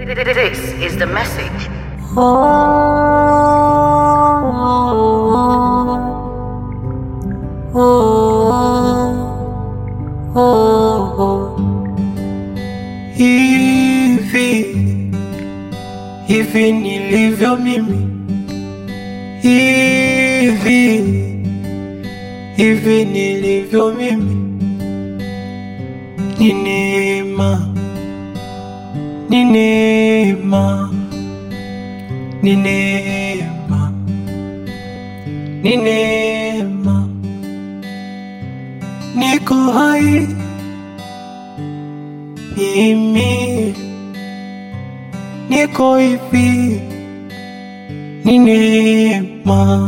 This is the message. Hivi hivi nilivyo mimi, hivi hivi nilivyo mimi, ni neema, ni neema, ni neema, ni neema, niko hai mimi niko hivi, ni neema,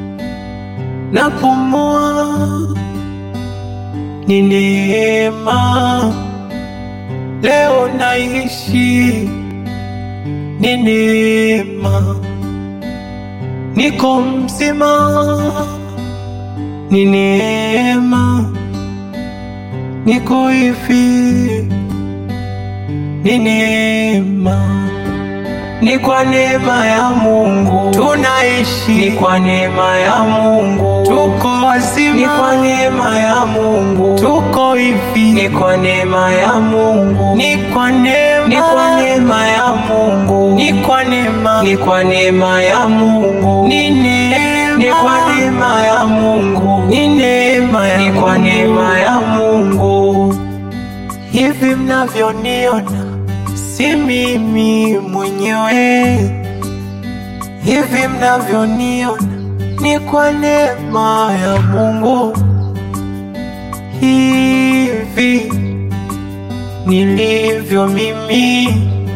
napumua, ni neema, leo naishi, ni neema, niko mzima, ni neema, niko hivi ni neema, ni kwa neema ya Mungu tunaishi, ni kwa neema ya Mungu tuko wazima, ni kwa neema ya Mungu tuko hivi, ni kwa neema ya Mungu, ni kwa neema, ni kwa neema ya Mungu, ni kwa neema, ni kwa neema ya Mungu, ni neema, ni kwa neema ya Mungu, ni neema, ni kwa neema ya Mungu hivi mnavyoniona si mimi mwenyewe, hivi mnavyoniona ni kwa neema ya Mungu. Hivi nilivyo mimi,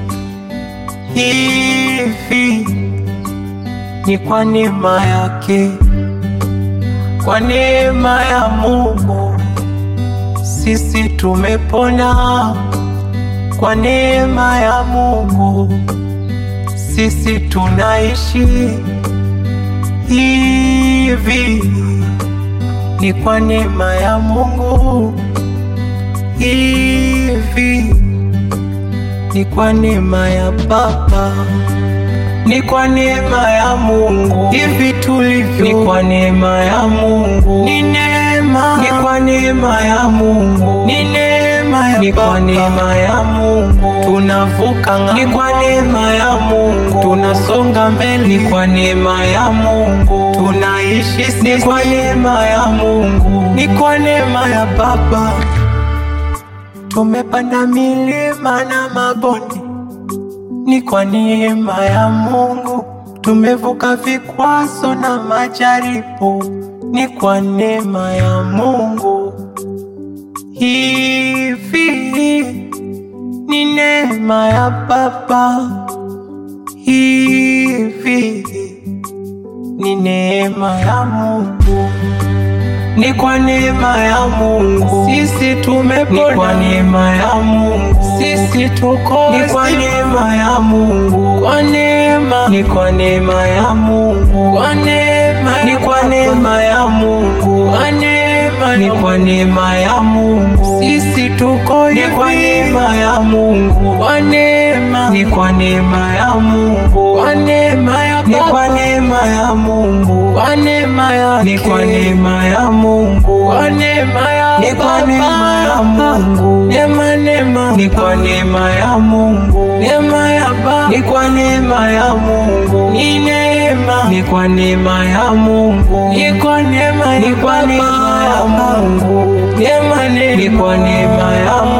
hivi ni kwa neema yake, kwa neema ya Mungu sisi tumepona kwa neema ya Mungu, sisi tunaishi hivi, ni kwa neema ya Mungu, hivi ni kwa neema ya Baba, ni kwa neema ya Mungu, hivi tulivyo, ni kwa neema ya Mungu, ni neema, ni kwa neema ya Mungu, ni neema ya ni kwa neema ya Mungu tunavuka ng'ambo, ni kwa neema ya Mungu tunasonga mbele, ni kwa neema ya Mungu tunaishi sisi, ni kwa neema ya Mungu, ni kwa neema ya Baba tumepanda milima na mabonde, ni kwa neema ya Mungu tumevuka vikwazo na majaribu, ni kwa neema ya Mungu. Hivi ni neema ya Baba, hivi ni neema ya Mungu, ni kwa neema ya Mungu sisi tumepona, ni kwa neema ya Mungu sisi tuko, ni kwa neema ya Mungu, kwa neema, ni kwa neema ya Mungu, kwa neema, ni kwa neema ya Mungu, kwa neema, ni kwa neema ya Mungu sisi tuko, ni kwa neema ya Mungu, kwa neema, ni kwa neema ya Mungu, kwa neema ya ni kwa neema ya Mungu, kwa neema ya ni kwa neema ya Mungu, kwa neema ya ni kwa neema ya Mungu, neema neema ni kwa neema ya Mungu, neema ya Baba ni kwa neema ya Mungu, ni neema ni kwa neema ya Mungu, ni kwa neema ni kwa neema ya Mungu, neema ni kwa neema ya Mungu